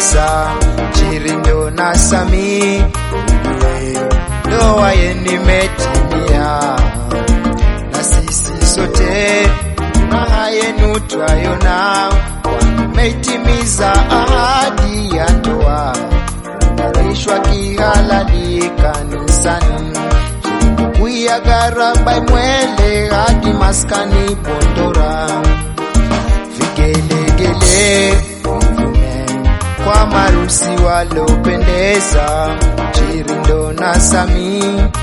wapendeza Chirindo na Sami ndoa yenu imetimia, na sisi sote furaha yenu twayona, wameitimiza ahadi ya ndoa, unganishwa kihalali kanisani kuya garaba mwele hadi maskani Bondora, vigelegele vivume kwa marusi walopendeza Chirindo na Sami,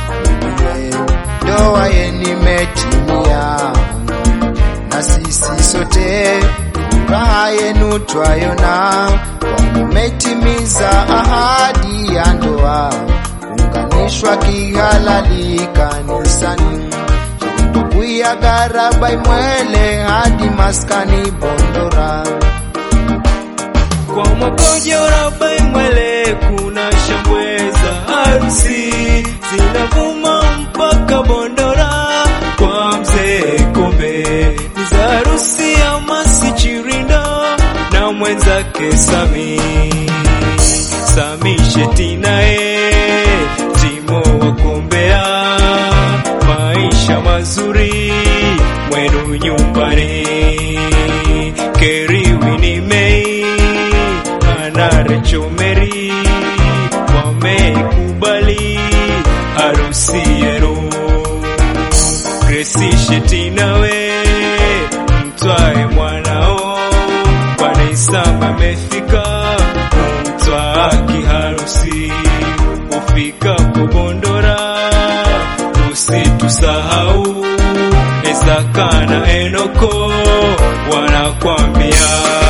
ndoa yenu imetimia, na sisi sote furaha yenu twayona, wametimiza ahadi ya ndoa unganishwa kihalali kanisani tukuya garaba imwele hadi maskani Bondora. Kwa makojo raba imwele kuna shambweza harusi zinavuma mpaka Bondora kwa mzee Kombe ni za harusi ya Masi Chirindo na mwenzake Sami Sami Shetina e Timo wakombea maisha mazuri mwenu nyumbani Keriwi ni Mei ana Recho Meri wamekubali harusi yenu Gracie Shetina we mtwae mwanao Bwana Isama amefika kumtwaa kiharusi ufikapo Bondora usitusahau Isaka na Enoko wanakwambia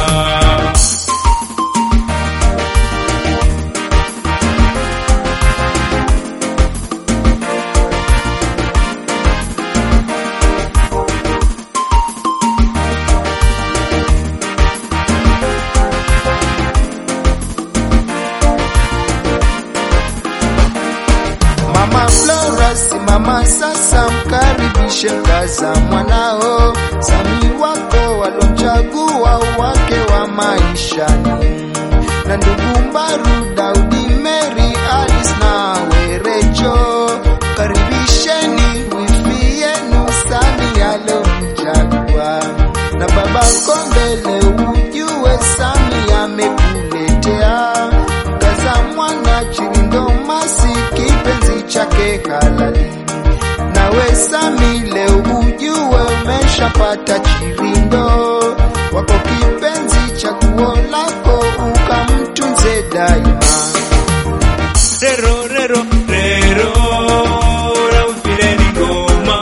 Mama Flora simama sasa, mkaribishe mkaza mwanao Sami wako walomchagua wake wa maishani, na ndugu Mbaru, Daudi, Mary, Alice na Werecho, karibisheni wifi yenu Sami alomchagua, na baba Kombele, ujue Sami amekuletea mkaza mwana Chirindo Masi kipenzi chake halali. Nawe Sami leo ujue umeshapata Chirindo wako kipenzi, chaguo lako ukamtunze daima. Rero, rero, rero, raufireni ngoma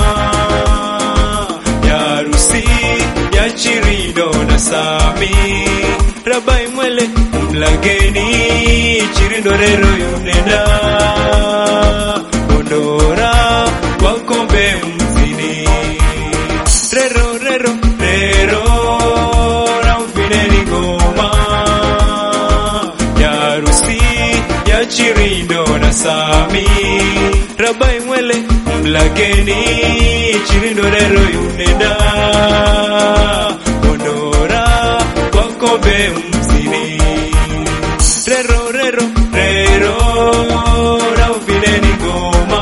ya harusi ya Chirindo na Sami. Rabai mwele mlageni Chirindo rero yunenda Bondora wakombe mzini Rero, rero, rero, raufireni ngoma ya harusi ya Chirindo na Sami Rabai mwele mlageni Chirindo rero yunenda Bondora wakombe mzini Rero rero rero rauvileni ngoma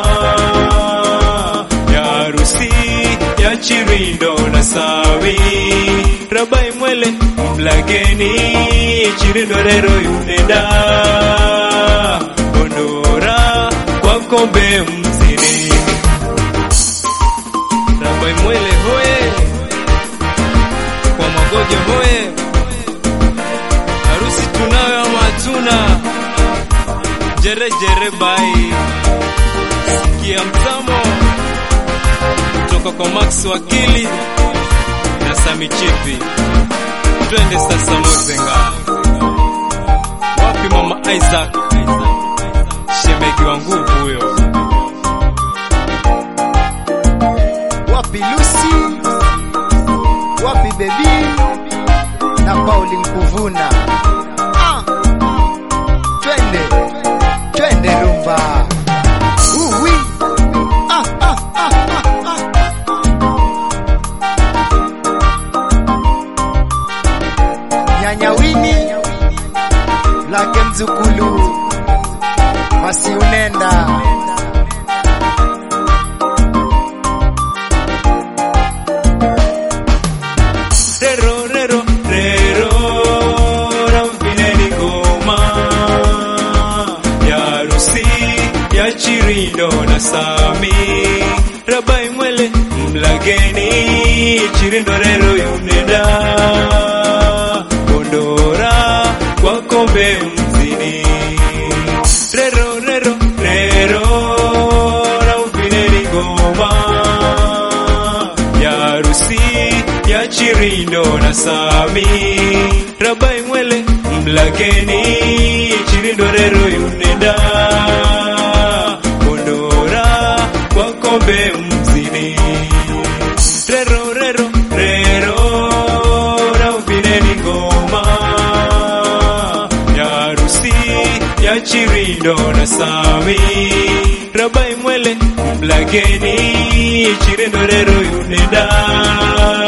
ya harusi ya Chirindo na Sami Rabai mwele mlageni Chirindo rero yunenda Bondora kwa kombe mzini Rabai mwele hoye kwa magojo hoye harusi tunayo ama hatuna jere jere bai sikia mtamo kutoka kwa Max wakili na Sami Chipi twende sasa Mozenga wapi mama Isaac shemegi wa nguvu huyo Wapi Lucy, wapi Bebi na Pauli Mkuvuna. Ah, twende twende rumba Uwi. Ah, ah, ah, ah, ah. Nyanya Wini, Black Mzukulu Masi unenda Rero, rero, rero, ramfineni ngoma ya harusi ya Chirindo na Sami Rabai Mwele mlageni Chirindo rero yunenda Kondora kwa kombe mzini Rero, rero, rero, ramfineni ngoma ya harusi ya Chirindo na Sami Rabai Mwele mlageni Chirindo rero yunenda Kondora kwa kombe mzini Rero rero rero Raubineni ngoma ya harusi ya Chirindo na Sami Rabai Mwele mlageni Chirindo rero yunenda